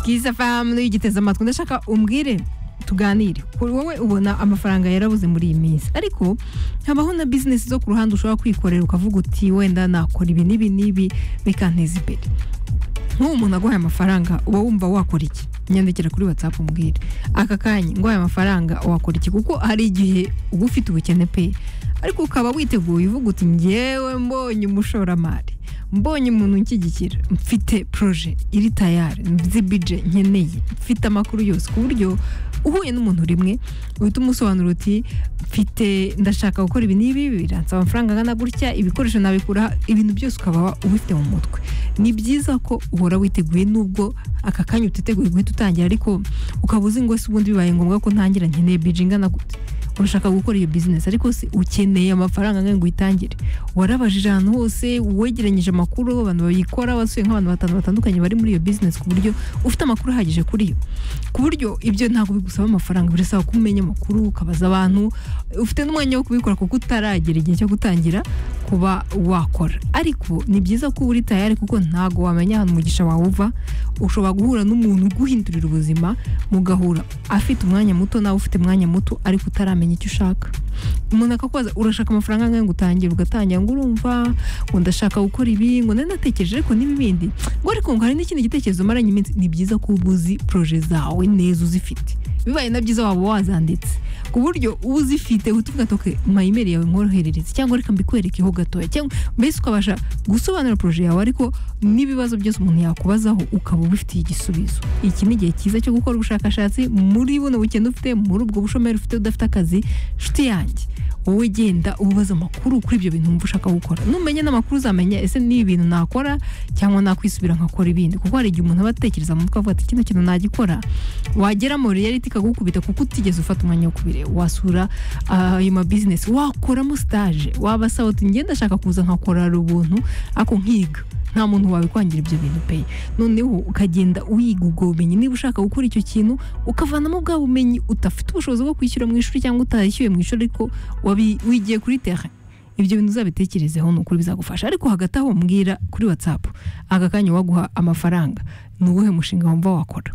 bwiza family igiteze amatwi ndashaka umbwire tuganire kuri wowe ubona amafaranga yarabuze muri iyi minsi ariko habaho na bizinesi zo ku ruhande ushobora kwikorera ukavuga uti wenda nakora ibi n'ibi n'ibi bikanteza imbere nk'ubu umuntu aguhaye amafaranga uba wumva wakora iki nyandikira kuri watsapu umbwire aka kanya nguhaye amafaranga wakora iki kuko hari igihe uba ufite ubukene pe ariko ukaba witeguye uvuga uti ngewe mbonye umushoramari mbonye umuntu unshyigikira mfite poroje iri tayari nzi bije nkeneye mfite amakuru yose ku buryo uhuye n'umuntu rimwe uhita umusobanura uti mfite ndashaka gukora ibi n'ibi biransaba amafaranga angana gutya ibikoresho nabikura ibintu byose ukaba ubifite mu mutwe ni byiza ko uhora witeguye nubwo aka kanya utiteguye guhita utangira ariko ukaba uzi ngo se ubundi bibaye ngombwa ko ntangira nkeneye bije ingana gute urashaka gukora iyo bizinesi ariko se ukeneye amafaranga angana ngo uyitangire warabajije ahantu hose wegeranyije amakuru abantu bayikora wasuye nk'abantu batanu batandukanye bari muri iyo bizinesi ku buryo ufite amakuru ahagije kuri yo ku buryo ibyo ntabwo bigusaba amafaranga birasaba ko umenya amakuru ukabaza abantu ufite n'umwanya wo kubikora kuko utaragera igihe cyo gutangira kuba wakora ariko ni byiza ko uba uri tayari kuko ntabwo wamenya ahantu umugisha wawe uva ushobora guhura n'umuntu uguhindurira ubuzima mugahura afite umwanya muto nawe ufite umwanya muto ariko utaramenya icyo ushaka umuntu akakubaza urashaka amafaranga angahe ngo utangire ugatangira ngo urumva ngo ndashaka gukora ibi ngo nari natekereje ariko n'ibi bindi ngo ariko ngo hari n'ikindi gitekerezo maranye iminsi ni byiza ko uba uzi poroje zawe neza uzifite bibaye na byiza waba wazanditse ku buryo uba uzifite uhita uvuga ati "Ok, mayimeri yawe nkoroherereze cyangwa reka mbikwerekeho gatoya cyangwa mbese ukabasha gusobanura poroje yawe ariko n'ibibazo byose umuntu yakubazaho ukaba ubifitiye igisubizo iki ni igihe cyiza cyo gukora ubushakashatsi muri buno bukene ufite muri ubwo bushomeri ufite udafite akazi nshuti yanjye wowe genda ubaza amakuru kuri ibyo bintu wumva ushaka gukora numenya n'amakuru uzamenya ese n'ibi bintu nakora cyangwa nakwisubira nkakora ibindi kuko hari igihe umuntu aba atekereza mu mutwe avuga ati kino kintu nagikora wagera muri reality ikagukubita kuko utigeze ufata umwanya wo kubireba wasura ah, ayo ma business wakoramo stage wabasaba uti ngenda ashaka kuza nkakora ubuntu ariko nkiga nta muntu wabikwangira ibyo bintu pe noneho ukagenda uyiga ubwo bumenyi niba ushaka gukora icyo kintu ukavanamo bwa bumenyi udafite ubushobozi bwo kwishyura mu ishuri cyangwa utashyuye mu ishuri ariko wabi- wigiye kuri terrain ibyo bintu uzabitekerezeho ni ukuri bizagufasha ariko hagati aho mbwira kuri watsapu aka kanya waguha amafaranga ni uwuhe mushinga wumva wakora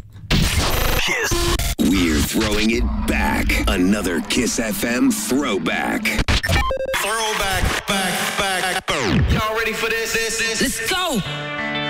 We're throwing it back. Another Kiss FM throwback. Throwback, back, back. Y'all ready for this? This, this. Let's go.